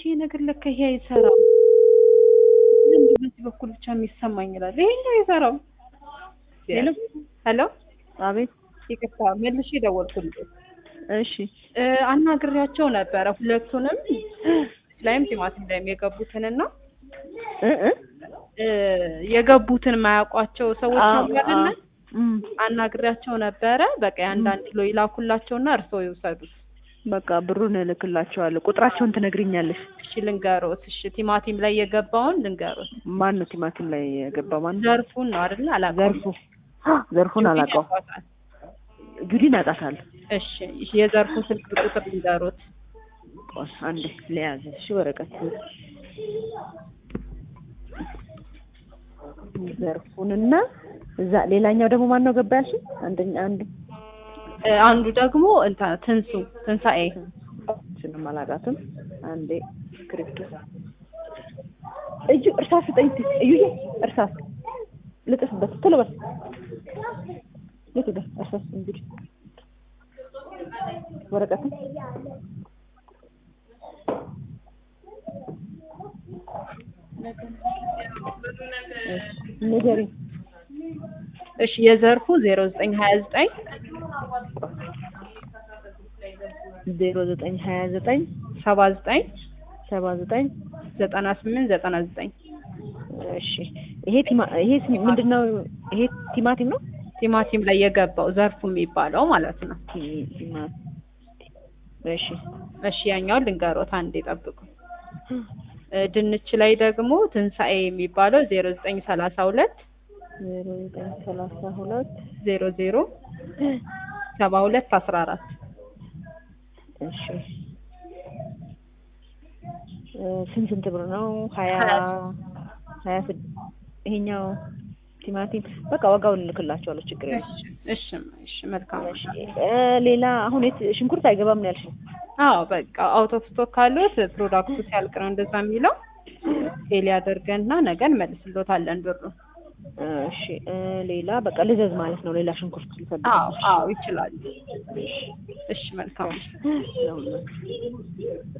ይሄ ነገር ለካ ይሄ አይሰራም፣ ለምንድን በዚህ በኩል ብቻ የሚሰማኝ ይላል። ይሄኛው አይሰራም። ሄሎ ሄሎ፣ አቤት። ይቅርታ መልሼ ደወልኩልህ። እሺ እ አናግሬያቸው ነበረ ሁለቱንም ላይም ቲማቲም ላይም የገቡትንና እ እ እ የገቡትን ማያውቋቸው ሰዎች አዎ፣ አሉ አይደለ? አዎ። እም፣ አናግሬያቸው ነበረ። በቃ የአንዳንድ ኪሎ ይላኩላቸውና እርስዎ ይውሰዱት። በቃ ብሩን እልክላቸዋለሁ። ቁጥራቸውን ትነግሪኛለሽ? እሺ ልንገሮት። እሺ ቲማቲም ላይ የገባውን ልንገሮት። ማን ነው ቲማቲም ላይ የገባ? ማን ነው? ዘርፉን ነው አይደለ? አላውቀውም። ዘርፉ ዘርፉን አላውቀውም። ያውቋታል። ጁዲን አውቃታለሁ። እሺ የዘርፉን ስልክ ቁጥር ልንገሮት። ቆይ አንዴ ለያዘ እሺ፣ ወረቀት ዘርፉንና እዛ ሌላኛው ደግሞ ማን ነው ገባ ያልሽኝ? አንደኛ አንዱ እ አንዱ ደግሞ እንትን ትንሱ ትንሳኤ እሱንም አላውቃትም። አንዴ ስክሪፕት እጁ እርሳስ ስጠኝ እስኪ። እዩዬ እርሳስ ልጥፍበት ቶሎ በል የቱ ጋር እርሳስ እንግዲህ ወረቀትም ንገሪኝ። እሺ የዘርፉ ዜሮ ዘጠኝ ሀያ ዘጠኝ ዜሮ ዘጠኝ ሀያ ዘጠኝ ሰባ ዘጠኝ ሰባ ዘጠኝ ዘጠና ስምንት ዘጠና ዘጠኝ እሺ ይሄ ቲማ ይሄ ስ- ምንድን ነው? ይሄ ቲማቲም ነው። ቲማቲም ላይ የገባው ዘርፉ የሚባለው ማለት ነው። ቲ- ቲማ- እሺ እሺ ያኛውን ልንገሮት፣ አንዴ ጠብቁ። እ ድንች ላይ ደግሞ ትንሳኤ የሚባለው ዜሮ ዘጠኝ ሰላሳ ሁለት ዜሮ ዘጠኝ ሰላሳ ሁለት ዜሮ ዜሮ ሰባ ሁለት አስራ አራት እሺ እ ስንት ስንት ብር ነው? ሀያ ሀያ ሀያ ስድ- ይሄኛው ቲማቲም በቃ ዋጋውን እልክላቸዋለሁ። ችግር የለም። እሺ እሺ እሺ መልካም እሺ እ ሌላ አሁን የት ሽንኩርት አይገባም ነው ያልሽኝ? አዎ በቃ አውት ኦፍ ስቶክ ካሉት ፕሮዳክቱ ሲያልቅ ነው እንደዛ የሚለው ሴል ያደርገንና ነገ እንመልስሎታለን ብሩ እሺ እ ሌላ በቃ ልዘዝ ማለት ነው። ሌላ ሽንኩርት ልፈልግ። አዎ አዎ ይችላሉ እሺ መልካም ነው